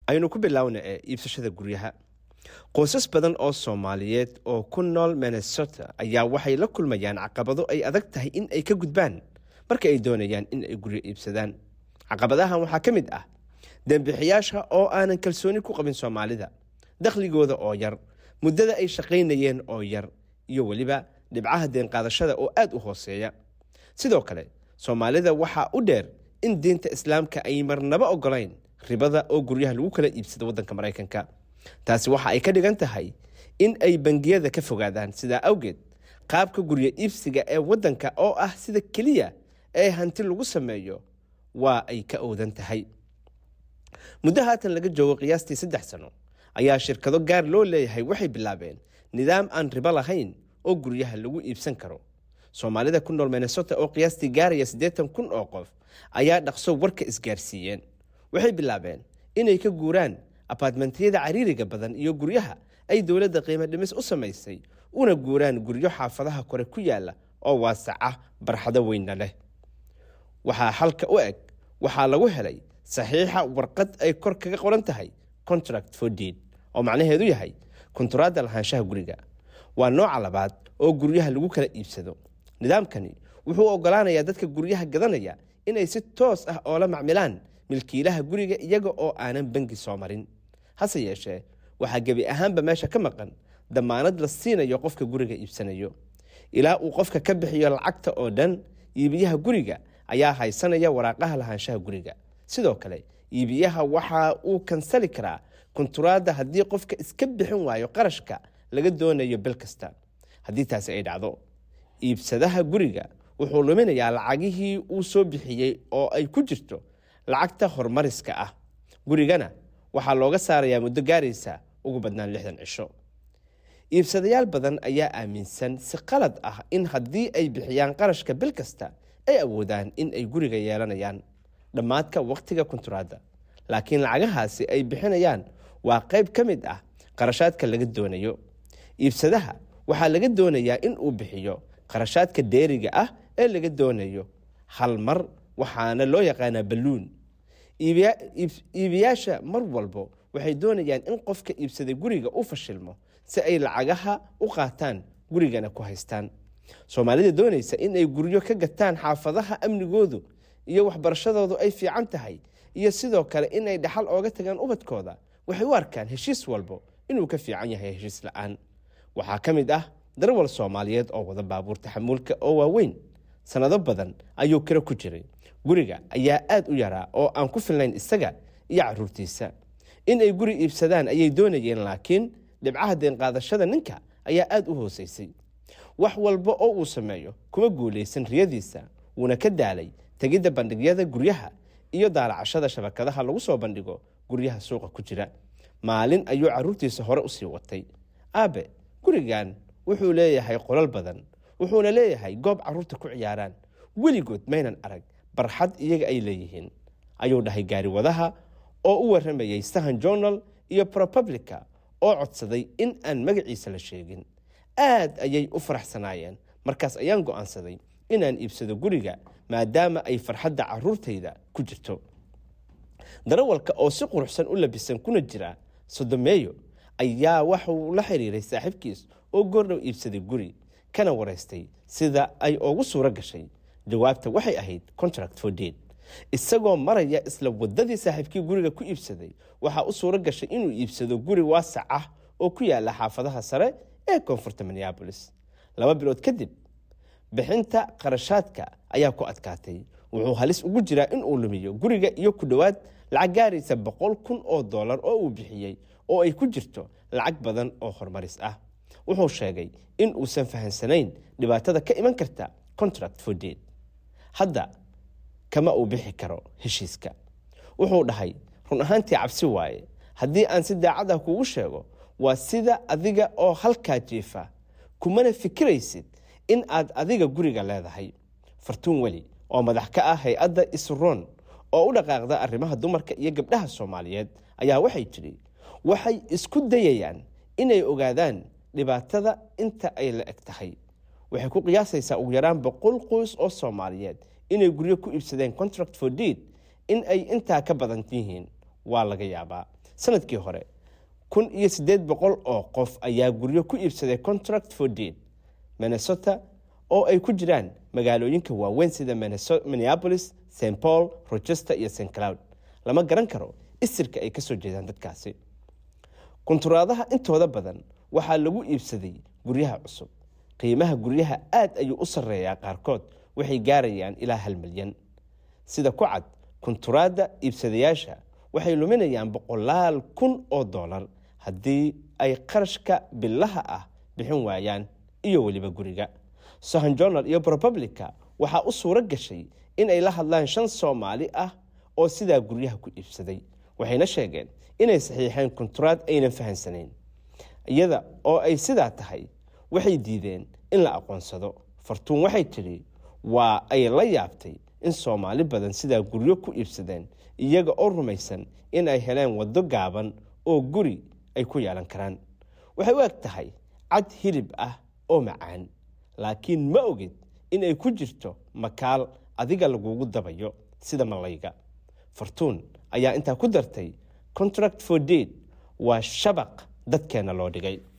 aynu ku bilowna ee iibsashada guryaha qoysas badan oo soomaaliyeed oo ku nool minnesota ayaa waxay la kulmayaan caqabado ay adag tahay in ay ka gudbaan marka ay doonayaan in ay guryo iibsadaan caqabadahan waxaa ka mid ah dembixiyaasha oo aanan kalsooni ku qabin soomaalida dakhligooda oo yar muddada ay shaqaynayeen oo yar iyo weliba dhibcaha deenqaadashada oo aad u hooseeya sidoo kale soomaalida waxaa u dheer in diinta islaamka ay marnaba ogolayn ribada oo guryaha lagu kala iibsado waddanka maraykanka taasi waxa ay ka dhigan tahay in ay bangiyada ka fogaadaan sidaa awgeed qaabka guryo iibsiga ee waddanka oo ah sida keliya ee hanti lagu sameeyo waa ay ka owdan tahay muddo haatan laga joogo qiyaastii saddex sano ayaa shirkado gaar loo leeyahay waxay bilaabeen nidaam aan ribo lahayn oo guryaha lagu iibsan karo soomaalida ku nool minnesota oo qiyaastii gaaraya siddeetan kun oo qof ayaa dhaqso warka isgaarsiiyeen waxay bilaabeen inay ka guuraan abaartmentiyada cariiriga badan iyo guryaha ay dowladda qiimo dhimis u samaysay una guuraan guryo xaafadaha kore ku yaala oo waasaca barxado weynna leh waxaa halka u eg waxaa lagu helay saxiixa warqad ay kor kaga qoran tahay contract for deed oo macnaheedu yahay kunturaadda lahaanshaha guriga waa nooca labaad oo guryaha lagu kala iibsado nidaamkani wuxuu ogolaanayaa dadka guryaha gadanaya inay si toos ah oola macmilaan milkiilaha guriga iyaga oo aanan bangi soo marin hase yeeshee waxaa gebi ahaanba meesha ka maqan damaanad la siinayo qofka guriga iibsanayo ilaa uu qofka ka bixiyo lacagta oo dhan iibiyaha guriga ayaa haysanaya waraaqaha lahaanshaha guriga sidoo kale iibiyaha waxa uu kansali karaa kunturaadda haddii qofka iska bixin waayo qarashka laga doonayo bil kasta haddii taasi ay dhacdo iibsadaha guriga wuxuu luminayaa lacagihii uu soo bixiyey oo ay ku jirto lacagta hormariska ah gurigana waxaa looga saarayaa muddo gaaraysa ugu badnaan lixdan cisho iibsadayaal badan ayaa aaminsan si qalad ah in haddii ay bixiyaan qarashka bil kasta ay awoodaan in ay guriga yeelanayaan dhammaadka wakhtiga kunturaadda laakiin lacagahaasi ay bixinayaan waa qayb ka mid ah qarashaadka laga doonayo iibsadaha waxaa laga doonayaa in uu bixiyo qarashaadka dheeriga ah ee laga doonayo hal mar waxaana loo yaqaanaa balluun iibiyaasha mar walbo waxay doonayaan in qofka iibsaday guriga u fashilmo si ay lacagaha u qaataan gurigana ku haystaan soomaalida doonaysa in ay guryo ka gataan xaafadaha amnigoodu iyo waxbarashadoodu ay fiican tahay iyo sidoo kale in ay dhaxal ooga tagaan ubadkooda waxay u arkaan heshiis walbo inuu ka fiican yahay heshiis la-aan waxaa ka mid ah darwal soomaaliyeed oo wada baabuur taxamuulka oo waaweyn sannado badan ayuu kiro ku jiray guriga ayaa aad u yaraa oo aan ku filnayn isaga iyo caruurtiisa in ay guri iibsadaan ayay doonayeen laakiin dhibcaha deenqaadashada ninka ayaa aada u hooseysay wax walba oo uu sameeyo kuma guulaysan riyadiisa wuuna ka daalay tegidda bandhigyada guryaha iyo daalacashada shabakadaha lagu soo bandhigo guryaha suuqa ku jira maalin ayuu caruurtiisa hore usii watay aabe gurigan wuxuu leeyahay qolal badan wuxuuna leeyahay goob caruurta ku ciyaaraan weligood maynan arag barxad iyaga ay leeyihiin ayuu dhahay gaariwadaha oo u waramayay sahan journal iyo propublica oo codsaday in aan magaciisa la sheegin aad ayay u faraxsanaayeen markaas ayaan go'aansaday inaan iibsado guriga maadaama ay farxadda caruurtayda ku jirto darawalka oo si quruxsan u labisan kuna jira sodomeeyo ayaa waxuu la xiriiray saaxiibkiis oo goordhow iibsaday guri kana waraystay sida ay ugu suuro gashay jawaabta waxay ahayd contract for deed isagoo maraya isla wadadii saaxiibkii guriga ku iibsaday waxaa u suuro gashay inuu iibsado guri waasac ah oo ku yaala xaafadaha sare ee koonfurta minneabolis laba bilood kadib bixinta qarashaadka ayaa ku adkaatay wuxuu halis ugu jiraa inuu lumiyo guriga iyo ku dhowaad lacag gaaraysa boqol kun oo dollar oo uu bixiyey oo ay ku jirto lacag badan oo horumaris ah wuxuu sheegay in uusan fahansanayn dhibaatada ka iman karta contract for deed hadda kama uu bixi karo heshiiska wuxuu dhahay run ahaantii cabsi waaye haddii aan si daacad ah kuugu sheego waa sida adiga oo halkaa jiifa kumana fikiraysid in aad adiga guriga leedahay fartuun weli oo madax ka ah hay-adda isroon oo u dhaqaaqda arrimaha dumarka iyo gabdhaha soomaaliyeed ayaa waxay tidhi waxay isku dayayaan inay ogaadaan dhibaatada inta ay la eg tahay waxay ku qiyaasaysaa ugu yaraan boqol qoys oo soomaaliyeed inay guryo ku iibsadeen contract for deed in ay intaa ka badan yihiin waa laga yaabaa sanadkii hore kun iyo siddeed boqol oo qof ayaa guryo ku iibsaday contract for deed minnesota oo ay ku jiraan magaalooyinka waaweyn sida minneapolis st paul rochester iyo st cloud lama garan karo isirka ay kasoo jeedaan dadkaasi kunturaadaha intooda badan waxaa lagu iibsaday guryaha cusub qiimaha guryaha aad ayuu u sarreeyaa qaarkood waxay gaarayaan ilaa hal milyan sida ku cad kunturaadda iibsadayaasha waxay luminayaan boqolaal kun oo dollar haddii ay qarashka bilaha ah bixin waayaan iyo weliba guriga sohan journal iyo republica waxaa u suuro gashay in ay la hadlaan shan soomaali ah oo sidaa guryaha ku iibsaday waxayna sheegeen inay saxiixeen kunturaad aynan fahansanayn iyada oo ay sidaa tahay waxay diideen in la aqoonsado fartuun waxay tidhi waa ay la yaabtay in soomaali badan sidaa guryo ku iibsadeen iyaga oo rumaysan in ay heleen waddo gaaban oo guri ay ku yeelan karaan waxay u eg tahay cad hilib ah oo macaan laakiin ma ogid in ay ku jirto makaal adiga lagugu dabayo sida malayga fartuun ayaa intaa ku dartay contract for deed waa shabaq dadkeenna loo dhigay